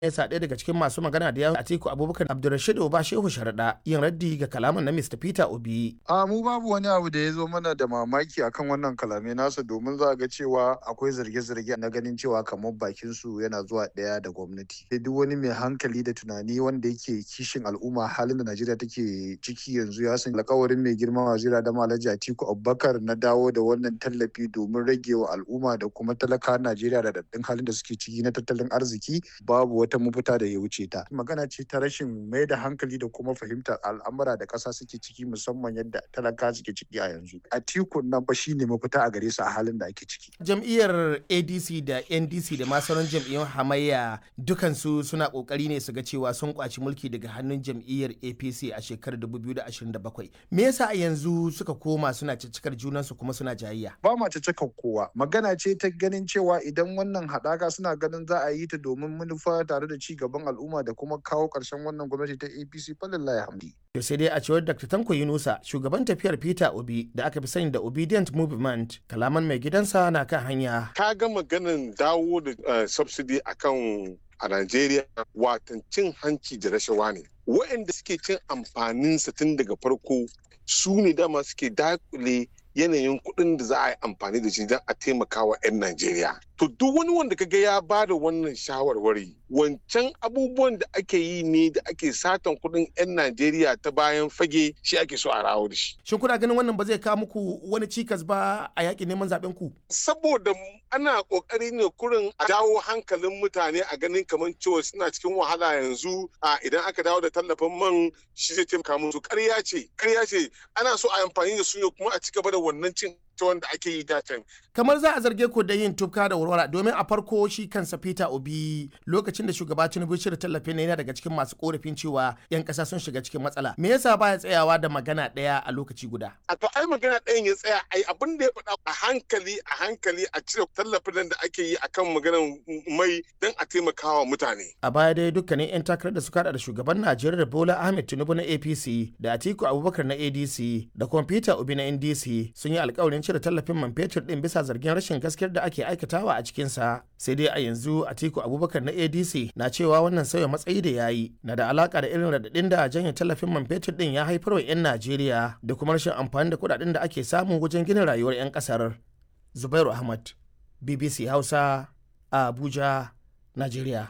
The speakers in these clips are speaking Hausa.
yasa ɗaya daga cikin masu magana da yawon Atiku Abubakar Abdulrashid Oba Shehu Sharaɗa yin raddi ga kalaman na Mr. Peter Obi. A mu babu wani abu da ya zo mana da mamaki akan wannan kalamai nasa domin za ga cewa akwai zarge-zarge na ganin cewa kamar bakin su yana zuwa ɗaya da gwamnati. Sai duk wani mai hankali da tunani wanda yake kishin al'umma halin da Najeriya take ciki yanzu ya san alkawarin mai girma wazira da Alhaji Atiku Abubakar na dawo da wannan tallafi domin rage wa al'umma da kuma talaka Najeriya da daɗin halin da suke ciki na tattalin arziki babu wata mafita da ya wuce ta. Magana ce ta rashin mai da hankali da kuma fahimtar al'amura da ƙasa suke ciki musamman yadda talaka suke ciki a yanzu. Atiku nan fa shine mafita a gare su a halin da ake ciki. Jam'iyyar ADC da NDC da ma sauran jam'iyyun hamayya dukansu suna kokari ne su ga cewa sun kwaci mulki daga hannun jam'iyyar APC a shekarar 2027. Me yasa a yanzu suka koma suna ciccikar junansu kuma suna jayayya? Ba ma cikakken kowa. Magana ce ta ganin cewa idan wannan haɗaka suna ganin za a yi ta domin manufa tare da ci gaban al'umma da kuma kawo ƙarshen wannan gwamnati ta APC falillahi hamdi. To sai dai a cewar Dr. Tanko Yunusa, shugaban tafiyar Peter Obi da aka fi sani da Obedient Movement, kalaman mai gidansa na kan hanya. Ka ga maganin dawo da subsidy akan a Najeriya watan cin hanci da rashawa ne. Waɗanda suke cin amfaninsa tun daga farko su ne dama suke dakule yanayin kuɗin da za a yi amfani da shi don a taimaka wa 'yan Najeriya. To duk wani wanda kaga ya ba da wannan shawarwari wancan abubuwan da ake yi ne da ake satan kuɗin 'yan Najeriya ta bayan fage shi ake so a rawo da shi. Shin kuna ganin wannan ba zai kawo muku wani cikas ba a yakin neman zaben ku? Saboda ana kokari ne kurin a dawo hankalin mutane a ganin kamar cewa suna cikin wahala yanzu a idan aka dawo da tallafin man shi zai taimaka musu ƙarya ce ƙarya ce ana so a amfani da su ne kuma a ci gaba da wannan cin wanda ake yi dacen. Kamar za a zarge ku da yin tufka da warwara domin a farko shi kansa Peter Obi lokacin da shugaba Tinubu shirya tallafin yana daga cikin masu korafin cewa 'yan ƙasa sun shiga cikin matsala. Me yasa baya tsayawa da magana ɗaya a lokaci guda? A to ai magana ɗayan ya tsaya ai abin da ya faɗa a hankali a hankali a cire tallafin da ake yi akan maganar mai don a taimakawa mutane. A baya dai dukkanin 'yan takarar da suka da shugaban Najeriya Bola Ahmed Tinubu na APC da Atiku Abubakar na ADC da kuma Peter Obi na NDC sun yi alkawarin cire tallafin man fetur din bisa zargin rashin gaskiyar da ake aikatawa a cikinsa sai dai a yanzu atiku abubakar na adc na cewa wannan sauya matsayi da ya yi na da alaka da irin radadin da janye tallafin man fetur din ya haifar wa 'yan najeriya da kuma rashin amfani da kudaden da ake samu wajen gina rayuwar 'yan kasar zubairu ahmad bbc hausa a abuja najeriya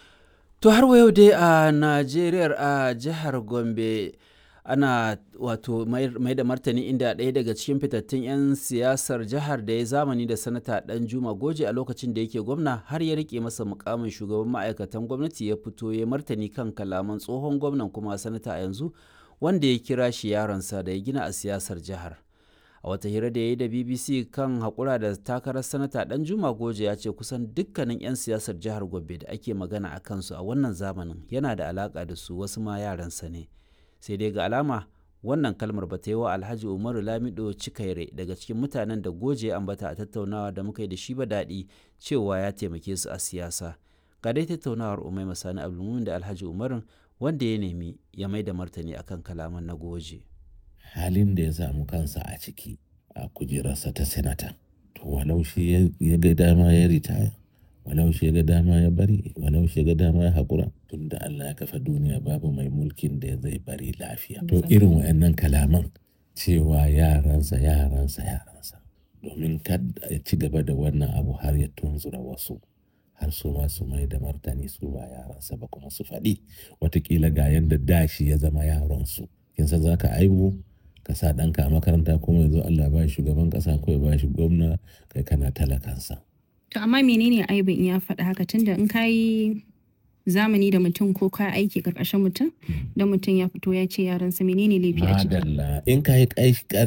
to har wa yau dai a najeriya a jihar gombe ana wato mai da martani inda ɗaya daga cikin fitattun 'yan siyasar jihar da ya zamani da sanata dan juma goje a lokacin da yake gwamna har ya rike masa mukamin shugaban ma'aikatan gwamnati ya fito ya martani kan kalaman tsohon gwamnan kuma sanata a yanzu wanda ya kira shi yaronsa da ya gina a siyasar jihar a wata hira da ya yi da bbc kan haƙura da takarar sanata dan juma goje ya ce kusan dukkanin 'yan siyasar jihar gombe da ake magana a kansu a wannan zamanin yana da alaƙa da su wasu ma yaransa ne sai dai ga alama wannan kalmar ba ta yi wa alhaji umaru lamido cikaire daga cikin mutanen da goje ambata a tattaunawa da muka yi da shi ba daɗi cewa ya taimake su a siyasa ga dai tattaunawar umai masani abdulmumin da alhaji umarun wanda ya nemi ya mai da martani akan kalaman na goje halin da ya samu kansa a ciki a kujerarsa ta senata to walau shi ya ga dama ya ritaya walau shi ga dama ya bari walau shi ga dama ya haƙura tun da Allah ya kafa duniya babu mai mulkin da zai bari lafiya to irin wayannan kalaman cewa yaransa yaransa yaransa domin kada ya ci gaba da wannan abu har ya tunzura wasu har su ma su mai da martani su ba yaransa ba kuma su faɗi watakila ga yadda dashi ya zama yaransu kin san zaka aibu ka sa ɗanka a makaranta kuma yanzu Allah ba shugaban ƙasa ko ya ba shi gwamna kai kana talakansa To amma menene aibin in ya faɗi haka tunda in ka yi zamani da mutum ko ka aiki karkashin mutum da mutum ya fito ya ce yaransa menene laifi a ciki. Madalla in ka yi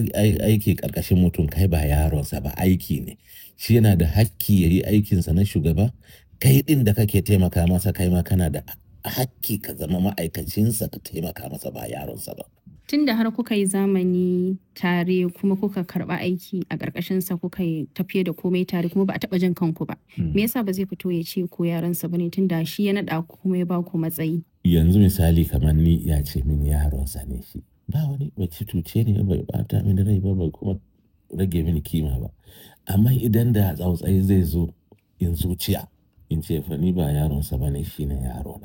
aiki karkashin mutum kai ba yaronsa ba aiki ne shi yana da hakki ya yi aikinsa na shugaba kai ɗin da kake taimaka masa kai ma kana da hakki ka zama ma'aikacinsa ka taimaka masa ba yaronsa ba. Tun da har kuka yi zamani tare kuma kuka karba aiki a ƙarƙashinsa kuka yi tafiye da komai tare kuma ba a taɓa jin kanku ba. Me yasa ba zai fito ya ce ko yaransa bane tun da shi ya naɗa ku kuma ya ba ku matsayi. Yanzu misali kamar ni ya ce min yaronsa ne shi. Ba wani bacci tuce ne bai bata mini rai ba bai kuma rage mini kima ba. Amma idan da tsautsayi zai zo in zuciya in ce fa ni ba yaronsa bane shi ne yarona.